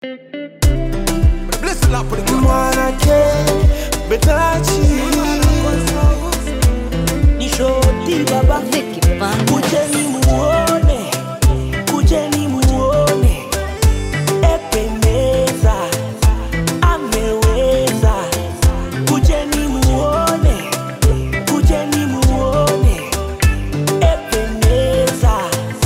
mwanake betachi ni shoti baba kujeni muone kujeni muone ependeza ameweza kujeni muone kujeni muone ependeza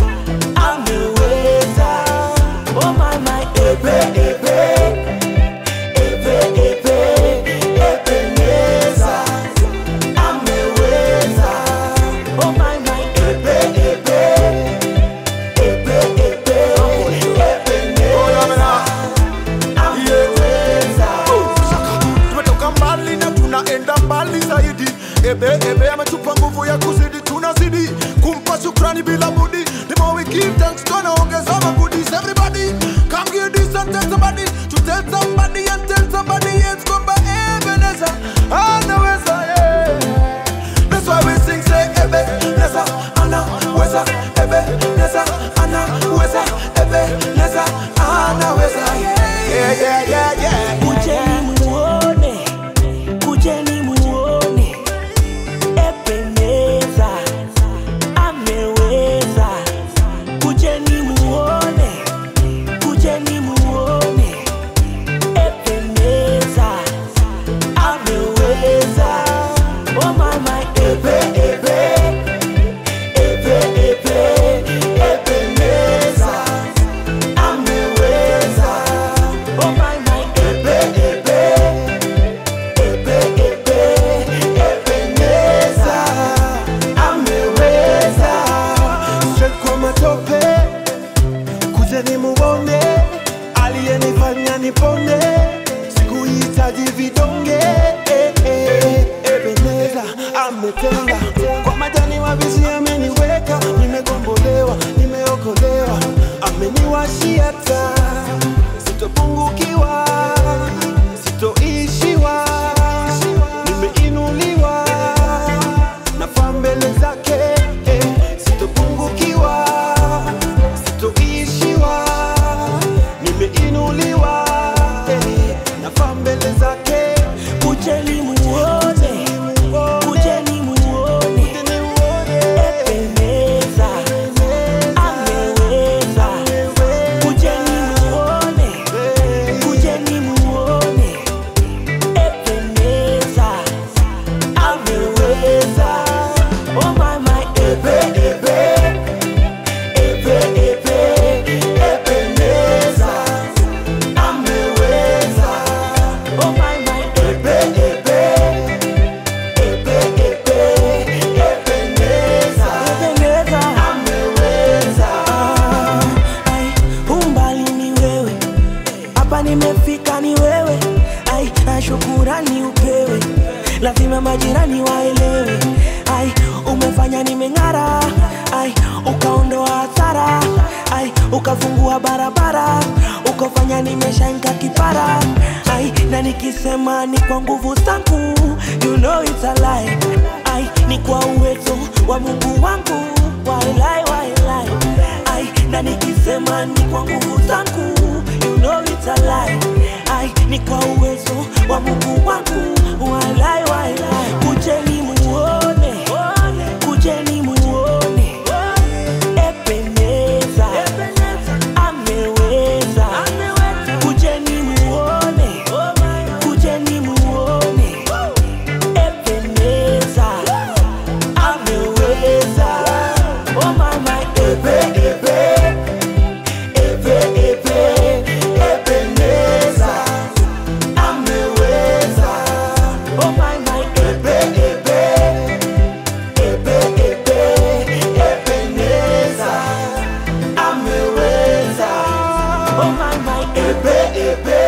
ameweza oh my my epe epe epe epe ependeza ameweza oh my my epe epe epe epe ependeza ameweza tumetoka mbali na tunaenda mbali zaidi ebe ebe ametupa nguvu ya kuzidi tunazidi kumpa shukrani bila budi the more we give thanks tunaongeza magudis everybody come give this and tell somebody to tell somebody and tell somebody else kwamba ebeneza anaweza yeah. That's why we sing say ebe neza anaweza ebe neza anaweza ebe neza anaweza yeah yeah yeah yeah kujeni muone kujeni muone ependeza ameweza kujeni muone kujeni muone ependeza ameweza oh my my epe epe epe epe ependeza ameweza oh my my epe epe epe epe ependeza ameweza straight kwa matope kujeni muone aliyenifanya nipone sikuhitaji vidonge eh, eh, ebeneza ametenda kwa majani mabizi ameniweka nimegombolewa nimeokolewa ameniwashia taa sitopungukiwa sitoishiwa nimeinuliwa nafaa mbele zake eh, sitopungukiwa sitoishiwa nimeinuliwa eh, nafaa mbele zake kujeni muone kujeni muone ependeza ameweza kujeni muone kujeni muone ependeza ameweza oh my my epe epe epe epe ependeza ameweza oh my my epe epe epe epe ependeza ependeza ameweza ai umbali ni wewe hapa nimefika ni wewe ai na shukurani upewe lazima majirani waelewe ai umefanya nimeng'ara ai ukaondoa hasara ai ukafungua barabara ukafanya nimeshainka kipara ai na nikisema ni kwa nguvu zangu you know it's a lie ai ni kwa uwezo wa mungu wangu wailai wailai ai na nikisema ni kwa nguvu zangu you know it's a lie ai ni kwa uwezo wa mungu wangu walai walai kujeni muone kujeni muone ependeza ameweza kujeni muone kujeni muone ependeza ameweza oh my my epe epe epe epe ependeza ameweza oh my my epe epe epe epe ependeza ameweza oh my my epe epe